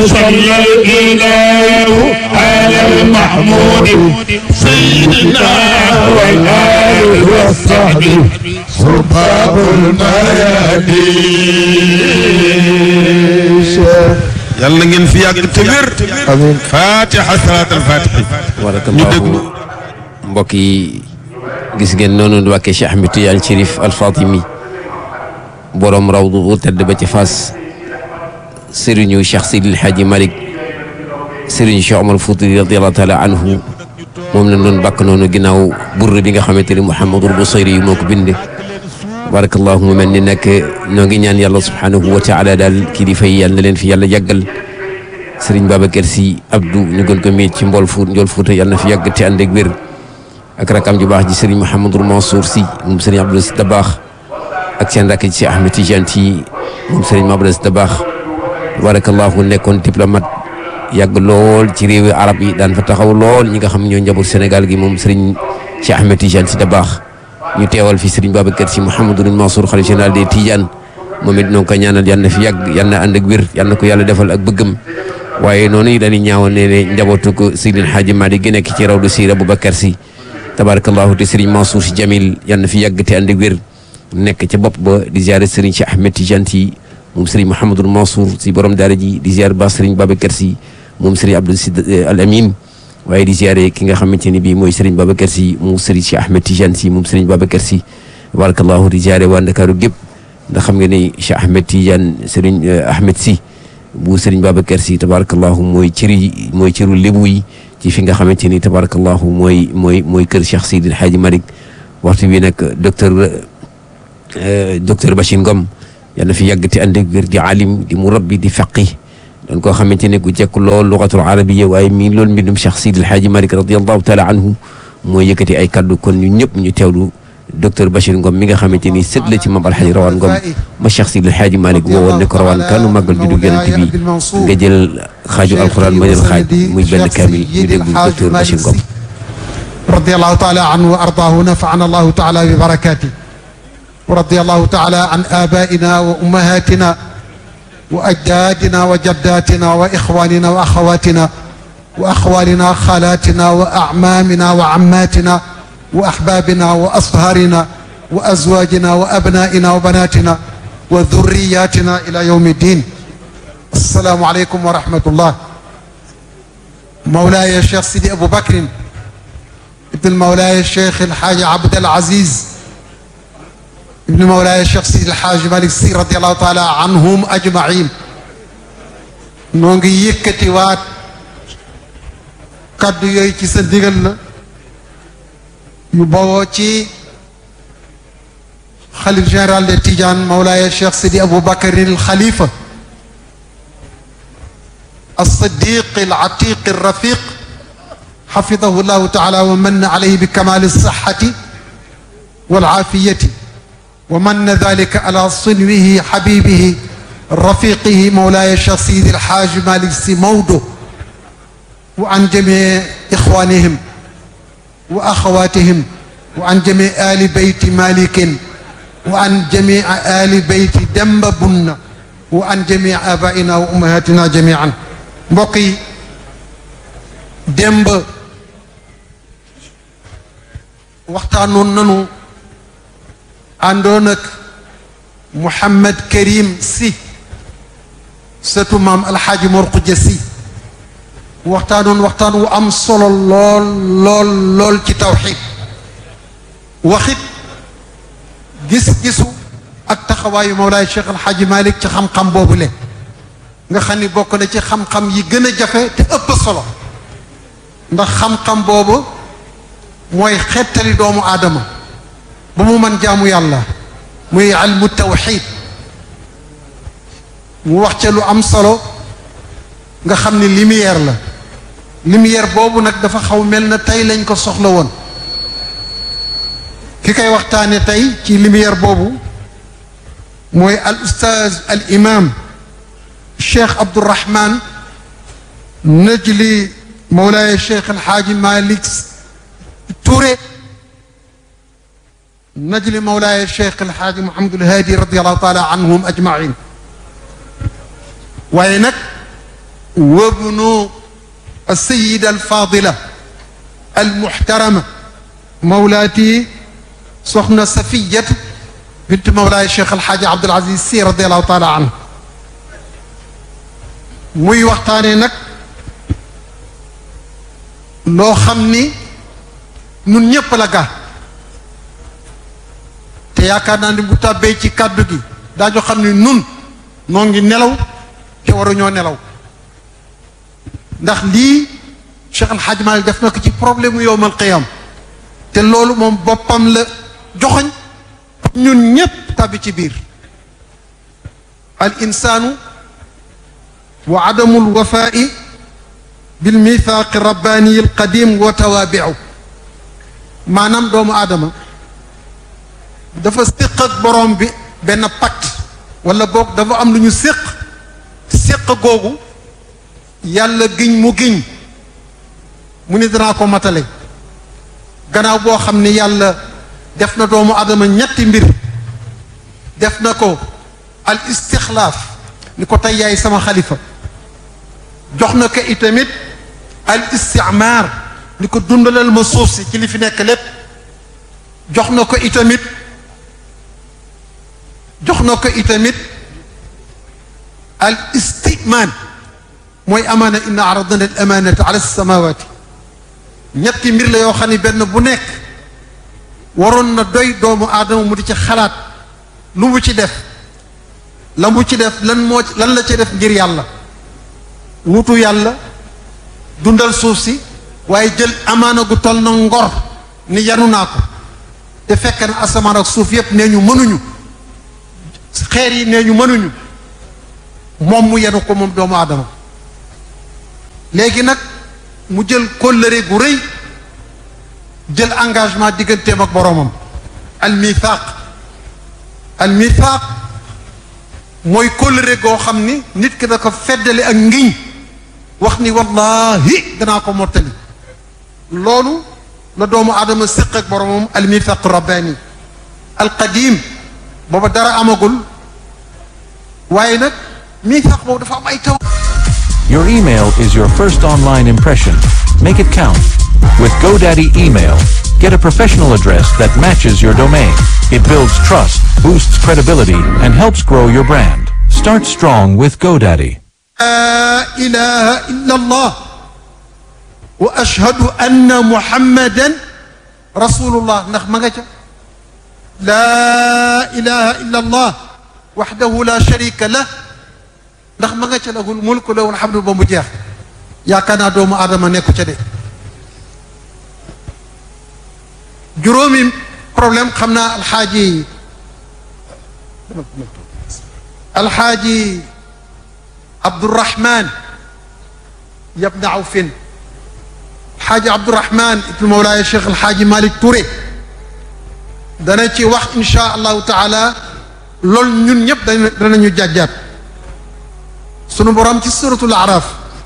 صلى الإله على المحمود سيدنا والآل والصحب صباب الميادين yàlla na ngeen fi yàgg te wér. amiin fatiha salaatal fatihi. ñu déglu. barakallahu mbokk yi gis ngeen noonu di wàkkee Cheikh Ahmed Tidiane Chérif Al Fatimi borom rawdu bu tedd ba ci Fass sëriñu Cheikh Sidil Hadji Malick sëriñu Cheikh Omar Fouti radiyallahu taala anhu moom la doon bàkk noonu ginnaaw burr bi nga xamante ni Mouhamadul Busayri yi moo ko bind barakallahu mu mel ni nag ñoo ngi ñaan yàlla subhanahu wa taala daal kilifa yi yàlla na leen fi yàlla yàggal sëriñ Babacar Sy Abdou ñu gën ko miit ci mbool fuut njool fuuta yàlla na fi yàgg te ànd ak wér ak rakam ju baax ji sëriñ Mouhamadul Mansour Sy moom sëriñ Abdou Sy Dabaax ak seen rakk ji si Ahmed Tidiane Sy moom sëriñ Mabou Sy Dabaax barakallahu nekkoon diplomate yàgg lool ci réewi arab yi daan fa taxaw lool ñi nga xam ñoo njaboot Sénégal gi moom sëriñ si Ahmed Tidiane Sy Dabaax ñu teewal fi sëriñ Babacar Sy Mouhamadul Mansour xalifa général des Tidiane moom it noo ngi ko ñaanal yal na fi yàgg yal na ànd ak wér yal na ko yàlla defal ak bëggam waaye noonu yi dañuy ñaawoon ne ne njabootu ko Seydil Hadji Malick gi nekk ci rawdu siira Aboubacar Sy tabarakallahu te sëriñ Mansour Sy Jamil yal na fi yàgg te ànd ak wér nekk ca bopp ba di ziare sëriñ Cheikh Ahmed Tidiane Sy moom sëriñ Mouhamadul Mansour si borom daara ji di ziare ba sëriñ Babacar Sy moom sëriñ Abdou Sy Al Amin waaye di ziare ki nga xamante ni bii mooy sëriñ Babacar Sy moom sëriñ Cheikh Ahmed Tidiane Sy moom sëriñ Babacar Sy tabarakallahu di ziare waa Ndakaaru gépp ndax xam nga ni Cheikh Ahmed Tidiane sëriñ Ahmed Sy bu sëriñ Babacar Sy tabarakallahu mooy cëri mooy cëru lébu yi ci fi nga xamante ni tabarakallahu mooy mooy mooy kër Cheikh Seydil Hadji Malick waxtu bi nag docteur docteur Bachir Ngom yal na fi yàgg te ànd ak wér di alim di murabbi di faqih doon koo xamante ne ku jekk lool lugatul arabiya waaye mii loolu mbindum Cheikh Seydil Hadji Malick radiallahu taala anhu mooy yëkkati ay kaddu kon ñu ñëpp ñu teewlu docteur Bachir Ngom mi nga xamante ni sët la ci Mame Alhaji Rawaan Ngom ma Cheikh Seydil Hadji Malick woowoon ne ko rawaan kaanu màggal juddu Yonent bi nga jël xaaju alquran ma jël xaaj muy benn kaamil ñu déglu docteur Bachir Ngom رضي الله تعالى عنه وأرضاه ونفعنا الله تعالى ببركاته ورضي الله تعالى عن آبائنا وأمهاتنا وأجدادنا وجداتنا وإخواننا وأخواتنا وأخوالنا خالاتنا وأعمامنا وعماتنا وأحبابنا وأصهارنا وأزواجنا وأبنائنا وبناتنا وذرياتنا إلى يوم الدين السلام عليكم ورحمة الله مولاي الشيخ سيدي أبو بكر ابن مولاي الشيخ الحاج عبد العزيز ابن مولاي الشيخ سيدي الحاج مالك سي رضي الله تعالى عنهم أجمعين نونغي يكتي وات kaddu yooyu ci sa ndigal la yu bawoo ci xalif général de Tidiane Mawlaaya Cheikh Sidi Aboubacar il Khalifa الصديق العتيق الرفيق حفظه الله تعالى ومن عليه بكمال الصحة والعافية ومن ذلك على صنوه حبيبه رفيقه مولاي الشيخ سيدي الحاج مالك سي مودو وعن جميع إخوانهم وأخواتهم وعن جميع آل بيت مالك وعن جميع آل بيت دمب بن وعن جميع آبائنا وأمهاتنا جميعا بقي دمب waxtaanoon nanu àndoon ak Mouhamed Karim Sy sëtu maam alxaaji Mor Xuja Sy waxtaanoon waxtaan wu am solo lool lool lool ci tawxiid waxit gis-gisu ak taxawaayu Mawlaay Cheikh El Hadj Malick ci xam-xam boobule nga xam ni bokk na ci xam-xam yi gën a jafe te ëpp solo ndax xam-xam boobu mooy xettali doomu aadama ba mu mën jaamu yàlla muy ilmu tawxiid mu wax ca lu am solo nga xam ni lumière la lumière boobu nag dafa xaw mel na tey lañ ko soxla woon ki koy waxtaane tey ci lumière boobu mooy al ustaaz al imam cheikh abdourahman najli mawlaaya cheikh alxaaji malik Touré najli mawlaaya cheikh alxaaji Mouhamadul Haadi radiallahu taala anhum ajmain waaye nag وابن السيدة الفاضلة المحترمة مولاتي سخنة صفية بنت مولاي الشيخ الحاج عبد العزيز سي رضي الله تعالى عنه muy waxtaanee nag loo xam ni nun ñépp la gaa te yaakaar naa ni bu tàbbee ci kàddu gi daañu xam ni nun noo ngi nelaw te waruñoo nelaw ndax lii Cheikh Al Hadj Malick def na ko ci problème mu yowmal qiyam te loolu moom boppam la joxoñ ñun ñépp tàbbi ci biir al insaanu wa adamu alwafaai bil mithaaqi rabbaani al qadim wa tawaabiu maanaam doomu aadama dafa séq ak borom bi benn pacte wala boog dafa am lu ñu séq séq googu yàlla giñ mu giñ mu ni danaa ko matale gannaaw boo xam ne yàlla def na doomu adama ñetti mbir def na ko al istixlaaf ni ko tey yaay sama xalifa jox na ko itamit al istimaar ni ko dundalal ma suuf si ci li fi nekk lépp jox na ko itamit jox na ko itamit al istimaan mooy amaana inna aradna al amaanata ala samawati ñetti mbir la yoo xam ne benn bu nekk waroon na doy doomu aadama mu di ci xalaat lu mu ci def la mu ci def lan moo lan la ci def ngir yàlla wutu yàlla dundal suuf si waaye jël amaana gu toll na ngor ni yanu naa ko te fekk na asamaan ak suuf yépp nee ñu mënuñu xeer yi nee ñu mënuñu moom mu yenu ko moom doomu aadama léegi nag mu jël kóllëre gu rëy jël engagement digganteem ak boroomam al mithaq al mithaq mooy kóllëre goo xam ni nit ki da ko feddale ak ngiñ wax ni wallahi danaa ko mottali loolu la doomu aadama séq ak boroomam al mithaq rabbani al qadim booba dara amagul waaye nag mithaq boobu dafa am ay taw Your email is your first online impression. Make it count. With GoDaddy Email, get a professional address that matches your domain. It builds trust, boosts credibility, and helps grow your brand. Start strong with GoDaddy. لا إله إلا الله وأشهد أن محمدا رسول الله ndax ma nga ca لا إله إلا الله وحده لا شريك له ndax ma nga ca lahul mulku lahul hamdu ba mu jeex yaakaar naa doomu aadama nekku ca de juróomi problème xam naa alxaaji alxaaji Abdourahman yabna Awfin alxaaji Abdourahman ibnu Mawlaaya Cheikh alxaaji Malick Touré dana ci wax insha allahu taala loolu ñun ñëpp dana danañu jàjjaat sunu borom ci suratul araf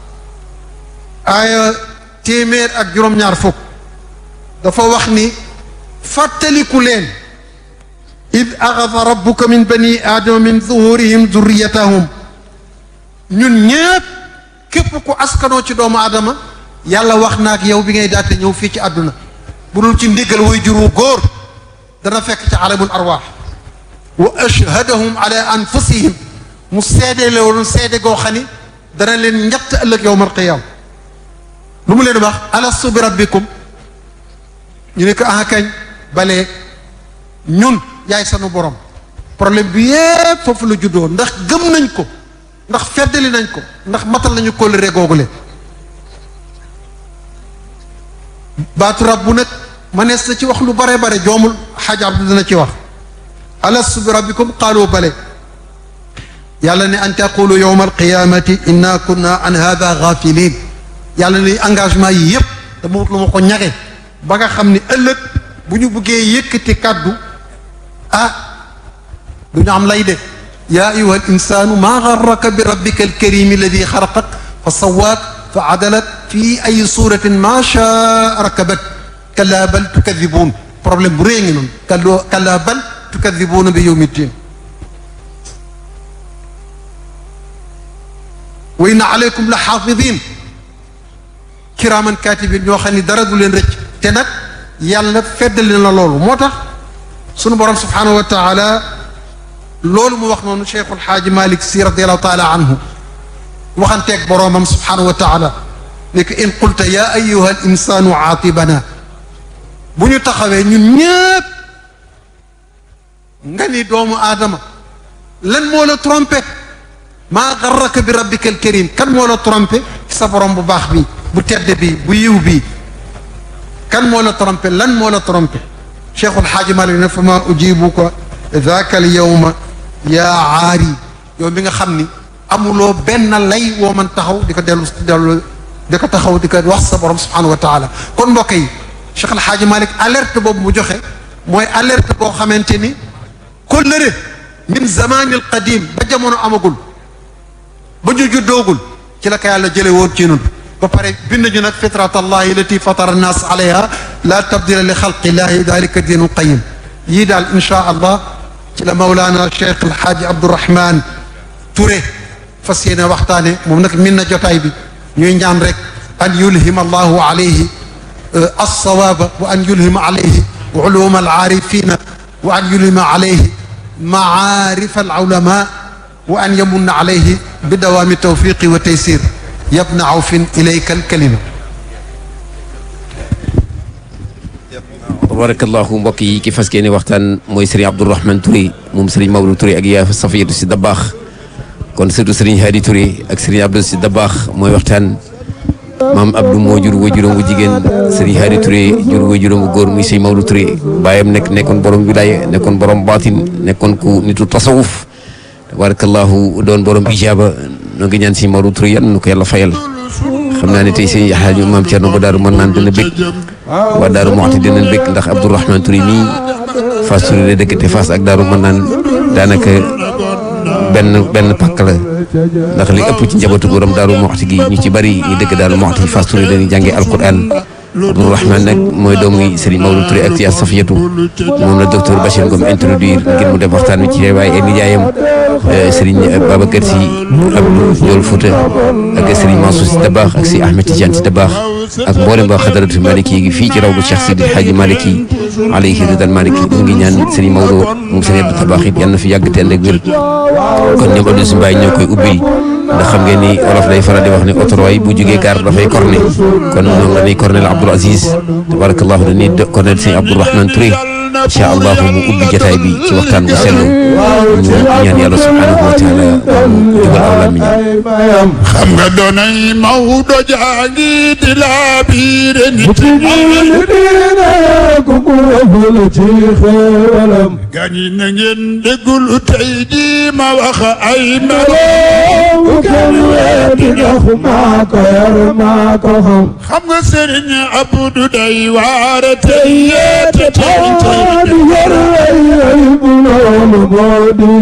aaya téeméer ak juróom-ñaar fukk dafa wax ni fàttaliku leen id axada rabbuka min bani aadama min zuhurihim zurriyatahum ñun ñépp képp ku askanoo ci doomu aadama yàlla wax na ak yow bi ngay daate ñëw fii ci àdduna bu dul ci ndigal way jur wu góor dana fekk ci alamul arwaax wa ashhadahum ala anfusihim mu seede loolu seede goo xam ni dana leen ñett ëllëg yowmal qiyaam lu mu leen wax alastu bi rabbikum ñu ne ko ah kañ balee ñun yaay sanu borom problème bi yépp foofu la juddoo ndax gëm nañ ko ndax feddali nañ ko ndax matal nañu kóllëre googule baatu rabbu nag manees na ci wax lu bare bare joomul xaaj abdu dina ci wax alastu bi rabbikum qaalu bale yàlla ne an taqulu yowma alqiyamati inna kunna an hada gafilin yàlla ne engagement yi yépp dama wut lu ma ko ñage ba nga xam ni ëllëg bu ñu buggee yëkkati kàddu ah du ñu am lay de yaa ayuha al insanu maa garraka bi rabbika alkarimi alladi xaraqak fa sawaak fa adalak fi ay suratin ma shaa rakabak kalla bal tukadibuun problème bu rée ngi noonu kalloo kalla bal tukadibuuna bi yowmi ddin wa inna aleykum la xaafidin kiraaman katibin ñoo xam ni dara du leen rëcc te nag yàlla feddali na loolu moo tax sunu borom subhanahu wa taala loolu mu wax noonu cheikhul xaaji malik si radiallahu taala anhu waxanteeg boroomam subhanahu wa taala ne que in qulta ya ayuha al insanu aatibana bu ñu taxawee ñun ñëpp nga ni doomu aadama lan moo la trompé maa garraka bi rabbika al karim kan moo la trompé sa borom bu baax bi bu tedd bi bu yiw bi kan moo la trompé lan moo la trompé cheikhul xaaji malik ne fa ma ujibuka daaka al yawma yaa aari yow mi nga xam ni amuloo benn lay woo man taxaw di ko dellu dellu di ko taxaw di ko wax sa borom subhanahu wa taala kon mbokk yi Cheikh El Hadj Malick alerte boobu mu joxe mooy alerte boo xamante ni kóllëre min zamanil qadim ba jamono amagul ba ñu juddoogul ci la ko yàlla jële woon ci nun ba pare bind ñu nag fitrat allahi lati fatara annas alayha la tabdila li xalqillahi dalika diinul qayim yii daal inchaa allah ci la Mawlana Cheikh El Hadj Abdourahman Touré fas yéene waxtaane moom nag min na jotaay bi ñuy ñaan rek an yulhima allahu alayhi alsawaaba wa an yulhima alayhi uluma alaarifina wa an yulhima alayhi maarifa alulama wa an yamunna alayhi bi dawaami tawfiqi wa taysir yabna awfin ilayka alkalima tabarakallahu mbokk yi ki fas yéene waxtaan mooy sëriñ Abdourahman Touré moom sëriñ Maodo Touré ak yaa Safiyatu si Dabaax kon surtout sëriñ Hadi Touré ak sëriñ Abdou si Dabaax mooy waxtaan maam Abdou moo jur wajuram bu jigéen sëriñ Hadi Touré jur wajuram bu góor muy sëriñ Maodo Touré baayam nekk nekkoon borom wilaaya nekkoon borom baatin nekkoon ku nitu tasawuf tabarakallahu doon borom ijaaba noo ngi ñaan sëriñ Maodo Touré yan nu ko yàlla fayal xam naa ne tey sëriñ Xaaju maam Cerno ba daaru mën naan dana bëgg waa Daaru Muxti dinañ bëgg ndax Abdourahman Touré mii Fass Touré la dëkk te Fass ak Daaru mën naan daanaka benn benn pàkk la ndax li ëpp ci njabootu borom Daaru Muxti gi ñu ci bari ñu dëkk Daaru Muxti Fass Touré dañuy jàngee alquran Abdourahman nag mooy doomu Serigne Maodo Touré ak Tia Safiyatu moom la docteur Bachir Ngom introduire ngir mu def waxtaan wi ci waaye ay nijaayam Serigne Babacar Sy Abdou Ndiol Fouta ak Serigne Mansour Sy Dabakh ak si Ahmed Tidiane Sy Dabakh ak mboolem ba xadaratu Maliki gi fii ci rawdu Cheikh Sidi El Hadji Maliki alayhi ridal Maliki mu ngi ñaan Serigne Maodo moom Serigne Abdou Dabakh it yal na fi yàgg te ànd ak wér kon ñoom Abdou Simbaay ñoo koy ubbil ndax xam ngeen ni olof day faral di wax ne autoroy bu jógee gaar dafay corné kon ñoom dañuy corné la Abdoul Aziz tabarakallahu dañuy corné sëñ Abdourahman Touré incha allah mu ubbi jotaay bi ci waxtaan bu sell ñu ñaan yàlla subhanahu wa taala mu jugal aw làmmiñ xam nga doonay Maodo jaangi di la biire nit gaañi na ngeen déggul tey ji ma wax ay melo xam nga sëriñ Abdou day waare tey yeete tey tey